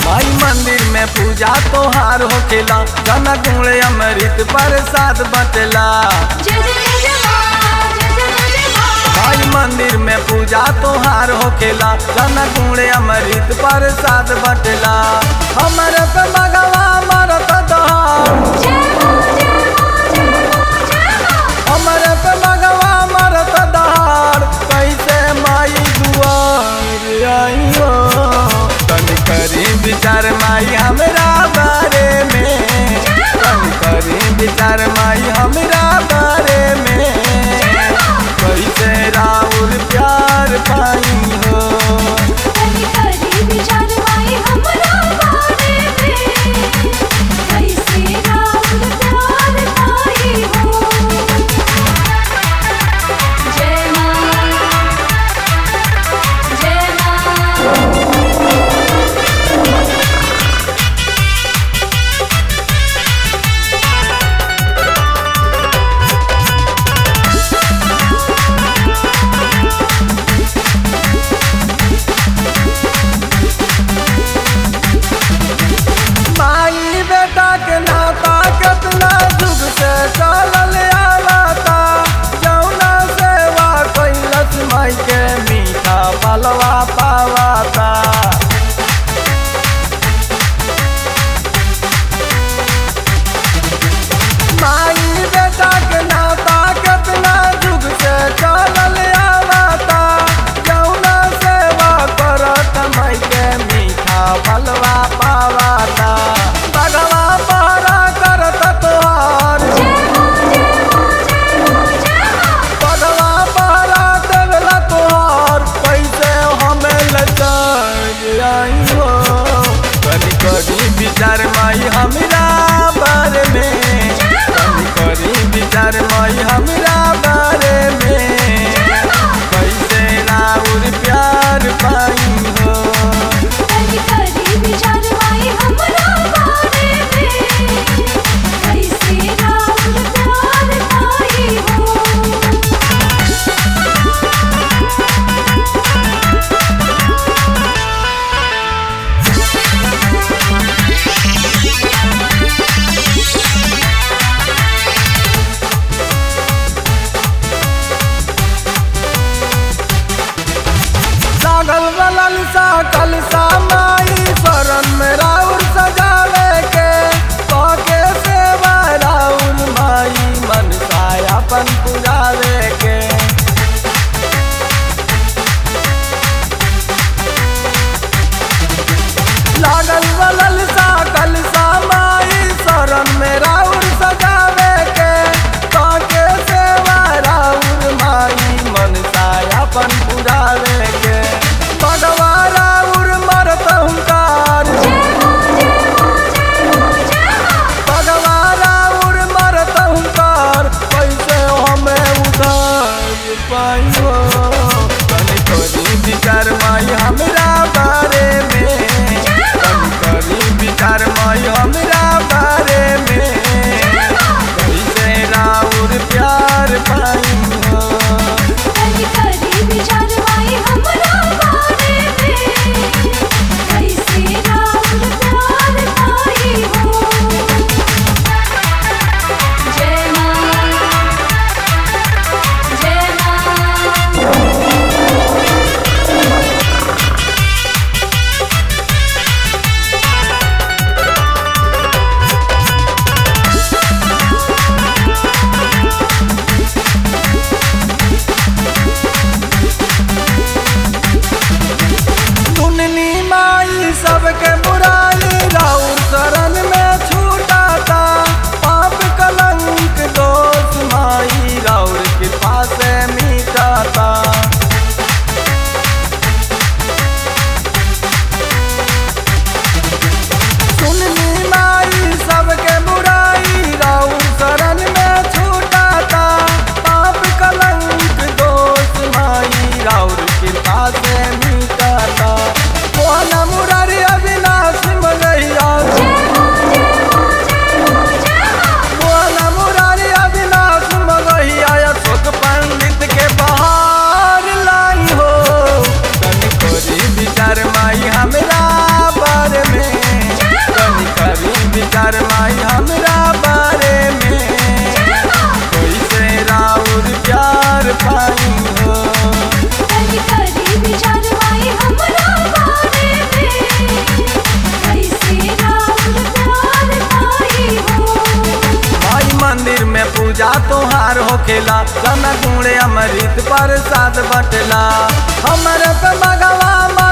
माई मंदिर में पूजा तोहार होखेला गाना गुणे अमृत प्रसाद बटेला जय जय जय जय माँ जय जय जय जय माँ माई मंदिर में पूजा तोहार होखेला गाना गुणे अमृत प्रसाद बटेला हमरे पे मगवा मरत दहाड़ जय माँ जय माँ जय माँ जय माँ हमरे पे मगवा मरत दहाड़ कैसे माई दुआर आई हो तनी करी विचार माई हमरा बारे में तनी करी विचार माई हमरा बारे में कैसे राउर प्यार पाई हो कली कली विचार माई हमरा बारे में कैसे राउर प्यार पाई हो जय माँ जय माँ माई बेटा के नाता कितना जुग से चलल आवता जौना सेवा कैलस माई के मीठा पलवा पावाता माई बेटा के नाता कितना जुग से चलल आवता जौना सेवा करत माई के मीठा पलवा पावाता बगवा पारा करत तोहार बगवा पारा देवला तोहार कैसे हमें लचार आई हो कनी करी विचार माई हमरा बारे में कनी करी विचार माई हमरा बारे में कैसे राउर प्यार पाई हो कली कली विचार माई हमरा बारे में कैसे राउर प्यार पाई हो सागल बलल सा कलसा माई शरण में राउर सजावे के पाके सेवा राउर माई मन अपन पुजावे के लागल बलल सा कलसा माई शरण में राउर सजावे के पाके सेवा राउर माई मन अपन पुजावे के भगवा राउर मर गुण अमृत प्रसाद बटला हमरे पे भगवा